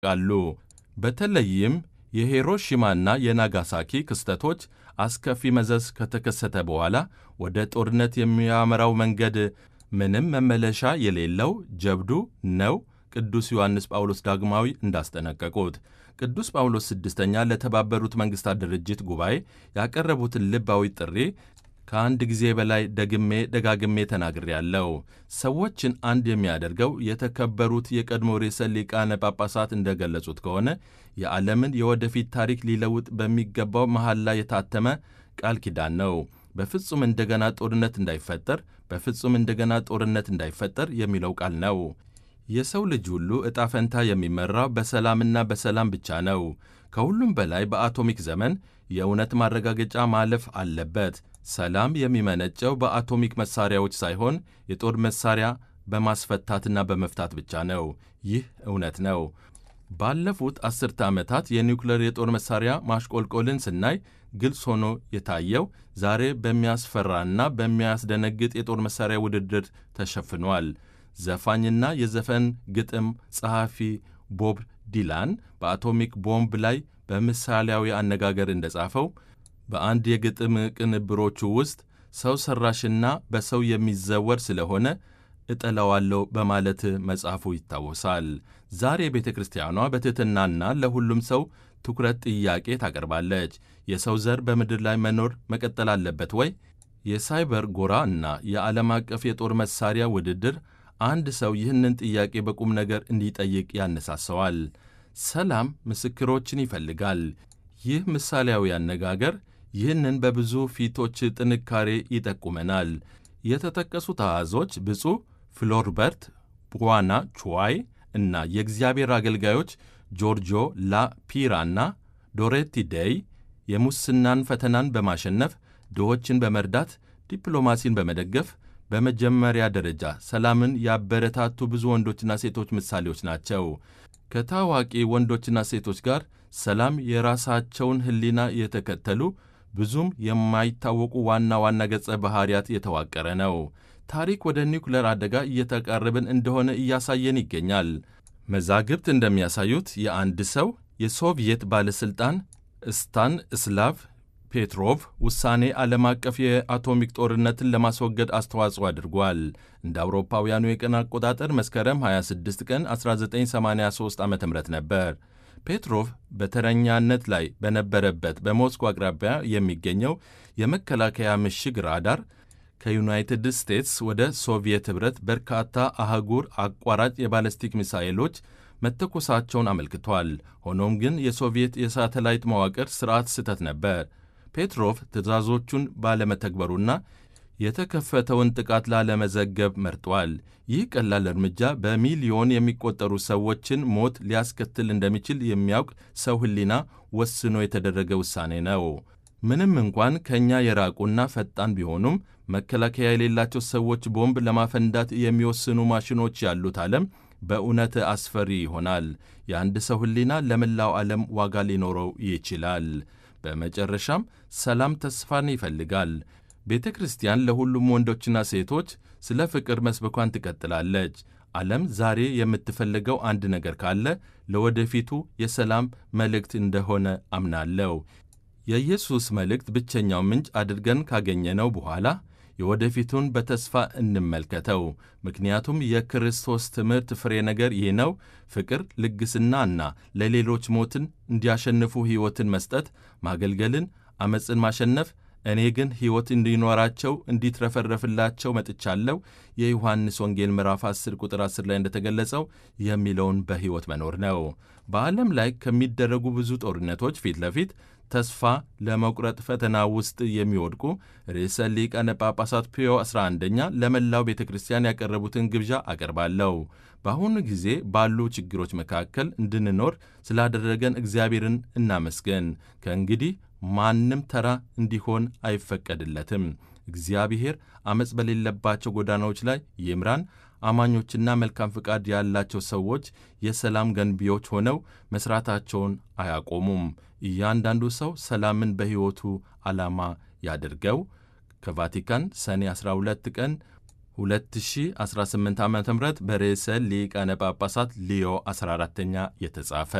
ቃሉ በተለይም የሂሮሺማና የናጋሳኪ ክስተቶች አስከፊ መዘዝ ከተከሰተ በኋላ ወደ ጦርነት የሚያመራው መንገድ ምንም መመለሻ የሌለው ጀብዱ ነው። ቅዱስ ዮሐንስ ጳውሎስ ዳግማዊ እንዳስጠነቀቁት ቅዱስ ጳውሎስ ስድስተኛ ለተባበሩት መንግሥታት ድርጅት ጉባኤ ያቀረቡትን ልባዊ ጥሪ ከአንድ ጊዜ በላይ ደግሜ ደጋግሜ ተናግሬያለሁ። ሰዎችን አንድ የሚያደርገው የተከበሩት የቀድሞ ርዕሰ ሊቃነ ጳጳሳት እንደገለጹት ከሆነ የዓለምን የወደፊት ታሪክ ሊለውጥ በሚገባው መሐላ የታተመ ቃል ኪዳን ነው። በፍጹም እንደገና ጦርነት እንዳይፈጠር፣ በፍጹም እንደገና ጦርነት እንዳይፈጠር የሚለው ቃል ነው። የሰው ልጅ ሁሉ ዕጣ ፈንታ የሚመራው በሰላምና በሰላም ብቻ ነው። ከሁሉም በላይ በአቶሚክ ዘመን የእውነት ማረጋገጫ ማለፍ አለበት። ሰላም የሚመነጨው በአቶሚክ መሳሪያዎች ሳይሆን የጦር መሳሪያ በማስፈታትና በመፍታት ብቻ ነው። ይህ እውነት ነው። ባለፉት አስርተ ዓመታት የኒውክሌር የጦር መሳሪያ ማሽቆልቆልን ስናይ ግልጽ ሆኖ የታየው ዛሬ በሚያስፈራና በሚያስደነግጥ የጦር መሳሪያ ውድድር ተሸፍኗል። ዘፋኝና የዘፈን ግጥም ጸሐፊ ቦብ ዲላን በአቶሚክ ቦምብ ላይ በምሳሌያዊ አነጋገር እንደጻፈው በአንድ የግጥም ቅንብሮቹ ውስጥ ሰው ሠራሽና በሰው የሚዘወር ስለሆነ እጠላዋለሁ በማለት መጽሐፉ ይታወሳል። ዛሬ ቤተ ክርስቲያኗ በትሕትናና ለሁሉም ሰው ትኩረት ጥያቄ ታቀርባለች። የሰው ዘር በምድር ላይ መኖር መቀጠል አለበት ወይ? የሳይበር ጎራ እና የዓለም አቀፍ የጦር መሳሪያ ውድድር አንድ ሰው ይህንን ጥያቄ በቁም ነገር እንዲጠይቅ ያነሳሰዋል። ሰላም ምስክሮችን ይፈልጋል። ይህ ምሳሌያዊ አነጋገር ይህንን በብዙ ፊቶች ጥንካሬ ይጠቁመናል። የተጠቀሱት አሃዞች ብፁዕ ፍሎርበርት ቡዋና ቹዋይ እና የእግዚአብሔር አገልጋዮች ጆርጆ ላ ፒራና ዶሬቲ ዴይ የሙስናን ፈተናን በማሸነፍ ድሆችን በመርዳት ዲፕሎማሲን በመደገፍ በመጀመሪያ ደረጃ ሰላምን ያበረታቱ ብዙ ወንዶችና ሴቶች ምሳሌዎች ናቸው። ከታዋቂ ወንዶችና ሴቶች ጋር ሰላም የራሳቸውን ሕሊና የተከተሉ ብዙም የማይታወቁ ዋና ዋና ገጸ ባህሪያት የተዋቀረ ነው። ታሪክ ወደ ኒውክሌር አደጋ እየተቃረብን እንደሆነ እያሳየን ይገኛል። መዛግብት እንደሚያሳዩት የአንድ ሰው የሶቪየት ባለሥልጣን ስታን እስላቭ ፔትሮቭ ውሳኔ ዓለም አቀፍ የአቶሚክ ጦርነትን ለማስወገድ አስተዋጽኦ አድርጓል። እንደ አውሮፓውያኑ የቀን አቆጣጠር መስከረም 26 ቀን 1983 ዓ ም ነበር። ፔትሮቭ በተረኛነት ላይ በነበረበት በሞስኮ አቅራቢያ የሚገኘው የመከላከያ ምሽግ ራዳር ከዩናይትድ ስቴትስ ወደ ሶቪየት ኅብረት በርካታ አህጉር አቋራጭ የባለስቲክ ሚሳይሎች መተኮሳቸውን አመልክቷል። ሆኖም ግን የሶቪየት የሳተላይት መዋቅር ሥርዓት ስህተት ነበር። ፔትሮቭ ትዕዛዞቹን ባለመተግበሩና የተከፈተውን ጥቃት ላለመዘገብ መርጧል። ይህ ቀላል እርምጃ በሚሊዮን የሚቆጠሩ ሰዎችን ሞት ሊያስከትል እንደሚችል የሚያውቅ ሰው ሕሊና ወስኖ የተደረገ ውሳኔ ነው። ምንም እንኳን ከእኛ የራቁና ፈጣን ቢሆኑም መከላከያ የሌላቸው ሰዎች ቦምብ ለማፈንዳት የሚወስኑ ማሽኖች ያሉት ዓለም በእውነት አስፈሪ ይሆናል። የአንድ ሰው ሕሊና ለመላው ዓለም ዋጋ ሊኖረው ይችላል። በመጨረሻም ሰላም ተስፋን ይፈልጋል። ቤተ ክርስቲያን ለሁሉም ወንዶችና ሴቶች ስለ ፍቅር መስበኳን ትቀጥላለች። ዓለም ዛሬ የምትፈልገው አንድ ነገር ካለ ለወደፊቱ የሰላም መልእክት እንደሆነ አምናለሁ። የኢየሱስ መልእክት ብቸኛው ምንጭ አድርገን ካገኘነው በኋላ የወደፊቱን በተስፋ እንመልከተው። ምክንያቱም የክርስቶስ ትምህርት ፍሬ ነገር ይህ ነው፣ ፍቅር፣ ልግስናና ለሌሎች ሞትን እንዲያሸንፉ ሕይወትን መስጠት፣ ማገልገልን፣ ዓመፅን ማሸነፍ እኔ ግን ሕይወት እንዲኖራቸው እንዲትረፈረፍላቸው መጥቻለሁ። የዮሐንስ ወንጌል ምዕራፍ 10 ቁጥር 10 ላይ እንደተገለጸው የሚለውን በሕይወት መኖር ነው። በዓለም ላይ ከሚደረጉ ብዙ ጦርነቶች ፊት ለፊት ተስፋ ለመቁረጥ ፈተና ውስጥ የሚወድቁ ርዕሰ ሊቃነ ጳጳሳት ፒዮ 11ኛ ለመላው ቤተ ክርስቲያን ያቀረቡትን ግብዣ አቀርባለሁ። በአሁኑ ጊዜ ባሉ ችግሮች መካከል እንድንኖር ስላደረገን እግዚአብሔርን እናመስገን። ከእንግዲህ ማንም ተራ እንዲሆን አይፈቀድለትም። እግዚአብሔር ዓመፅ በሌለባቸው ጎዳናዎች ላይ ይምራን። አማኞችና መልካም ፍቃድ ያላቸው ሰዎች የሰላም ገንቢዎች ሆነው መሥራታቸውን አያቆሙም። እያንዳንዱ ሰው ሰላምን በሕይወቱ ዓላማ ያድርገው። ከቫቲካን ሰኔ 12 ቀን 2018 ዓ ም በርዕሰ ሊቃነ ጳጳሳት ሊዮ 14ኛ የተጻፈ